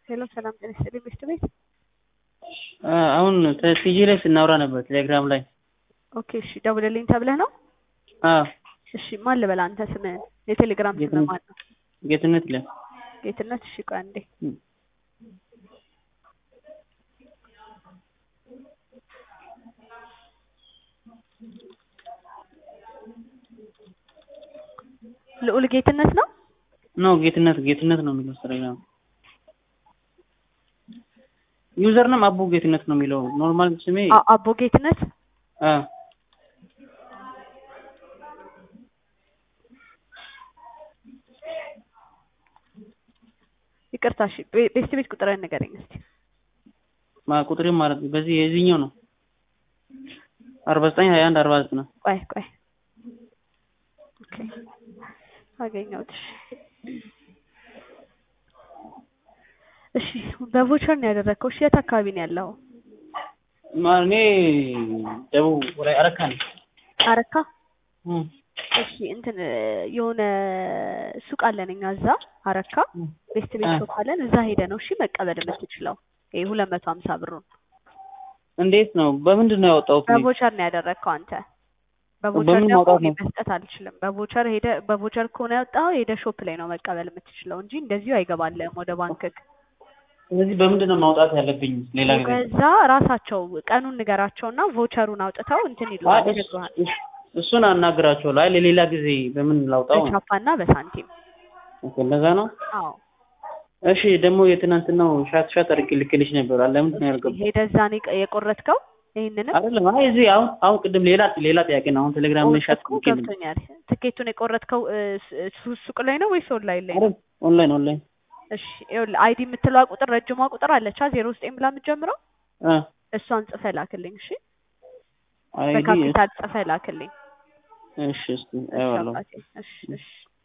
ሄሎ ሰላም ጤና ይስጥልኝ ሚስት ቤት አሁን ቲጂ ላይ ስናወራ ነበር ቴሌግራም ላይ ኦኬ እሺ ደውልልኝ ተብለህ ነው አዎ እሺ ማን ልበል አንተ ስምህን የቴሌግራም ስምህ ጌትነት ማን ነው ጌትነት ይላል ጌትነት እሺ ቆይ አንዴ ልዑል ጌትነት ነው ኖ ጌትነት ጌትነት ነው የሚለው ቴሌግራም ዩዘር ነም አቡ ጌትነት ነው የሚለው ኖርማል ስሜ አ- አቦ ጌትነት አ ይቅርታ እሺ ቤ- ቤስት ቤት ቁጥርህን ንገረኝ እስኪ ማ ቁጥሬ ማለት ነው በዚህ የዚህኛው ነው አርባ ዘጠኝ ሀያ አንድ አርባ ዘጠኝ ነው ቆይ ቆይ ኦኬ አገኘሁት እሺ እሺ በቮቸር ነው ያደረግከው እሺ የት አካባቢ ነው ያለው ማ እኔ ደቡብ ወላይ አረካ ነኝ አረካ እም፣ እሺ እንትን የሆነ ሱቅ አለን እኛ እዛ አረካ እም። ቤስት ቤት አ። ሾፕ አለን እዛ ሄደ ነው እሺ መቀበል የምትችለው ይሄ ሁለት መቶ ሀምሳ ብሩን እንዴት ነው በምንድን ነው ያወጣሁት እኔ? በቮቸር ነው ያደረግከው አንተ በቮቸር በምን ደግሞ ማውጣት እኔ ነው? መስጠት አልችልም በቮቸር ሄደ በቮቸር ከሆነ ያወጣኸው ሄደ ሾፕ ላይ ነው መቀበል የምትችለው እንጂ እንደዚሁ አይገባልህም ወደ ባንክክ ስለዚህ በምንድን ነው ማውጣት ያለብኝ ሌላ ጊዜ ከዛ ራሳቸው ቀኑን ንገራቸውና ቮቸሩን አውጥተው እንትን አይ፣ ይሉሃል እስ- ይነግሩሃል እስ- እሱን አናግራቸዋለሁ አይ ለሌላ ጊዜ በምን ላውጣው ነው በቻፓና በሳንቲም ኦኬ፣ እንደዛ ነው አዎ እሺ ደግሞ የትናንትናው ሻት ሻት አድርጌ ልክልሽ ነበር አለ ምንድን ነው ያልገባው ሄደ እዛ ነው የቀ- የቆረጥከው ይህንንም አይደለም አይ እዚህ አሁን አሁን ቅድም ሌላ ሌላ ጥያቄ ነው አሁን ቴሌግራም ላይ ሻት እኮ ልኬልኝ ገብቶኛል ትኬቱን የቆረጥከው እ፣ ስ- ሱ- ሱቅ ላይ ነው ወይስ ኦንላይን ላይ ነው አይደል ኦንላይን ኦንላይን እሺ ይኸውልህ አይዲ የምትለዋ ቁጥር ረጅሟ ቁጥር አለቻ ዜሮ ዘጠኝ ብላ የምትጀምረው አ እሷን ጽፈህ ላክልኝ እሺ አይዲ በካፒታል ጽፈህ ላክልኝ እሺ እስቲ እሺ አይዋለሁ አባቴ እሺ እሺ